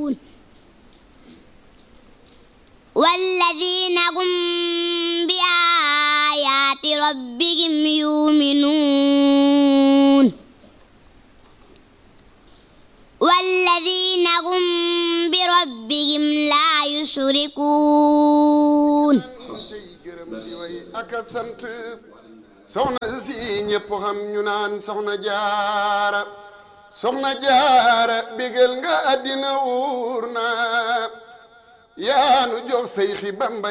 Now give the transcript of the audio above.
والذين هم بآيات ربهم يؤمنون والذين هم بربهم لا يشركون ak a sant soxna si ñëpp xam ñu naan soxna jaara soxna jaara bégal nga àddina wuur na yaanu jox say xi bamba